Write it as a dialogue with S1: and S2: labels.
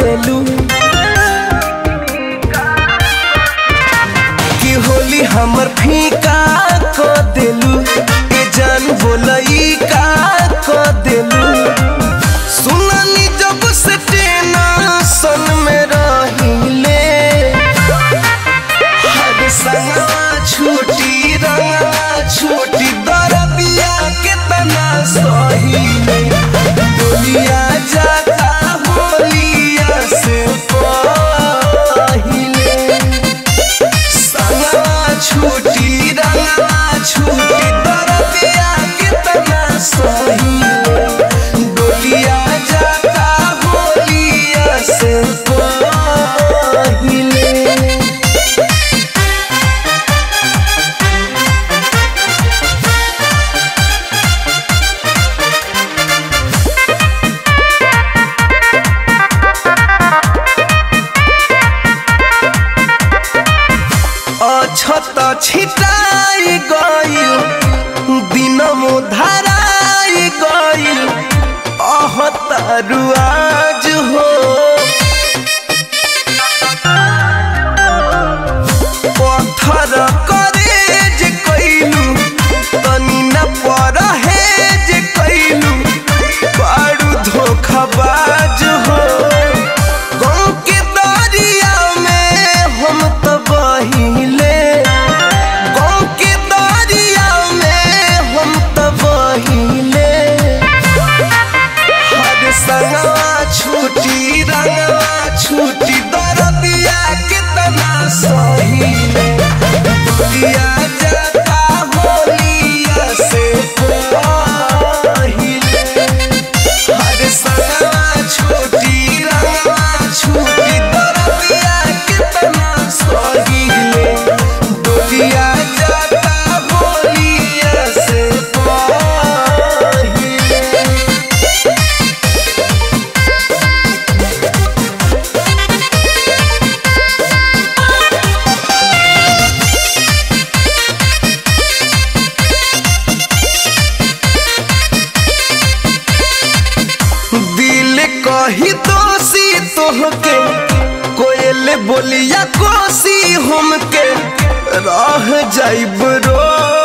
S1: देलू कि होली हमर फीका क देलू ए जान बोलई का क देलू सुननी जब से टेंशन में रहिले हर संगवा छूटी रंगवा छूटी दरदिया के तना सही दुनिया जाता होलिया से पहिले संगवा छूटी रंगवा छूटी दरदिया के तना सही डोलिया जाता होलिया से पहिले अछत छिटाई गइल दिन धराई गइल अहतरुआज हो पत्थर करे जे कैलू तनी न परहेज कैलू बारू धोखाबाज हो गाँव के दरिया में हम तो बहिले गाँव के दरिया में हम तो बहिले हर संगवा छूटी रंगवा छूटी दरदिया कितना सही दुनिया जाता होलिया से पहिले हर संगवा छूटी रंगवा छूटी दरदिया कितना सही दुनिया जाता होलिया से पहिले दिल कही दोषी तोहके कोयल बोलिया कोसी हमके रह जाइब रो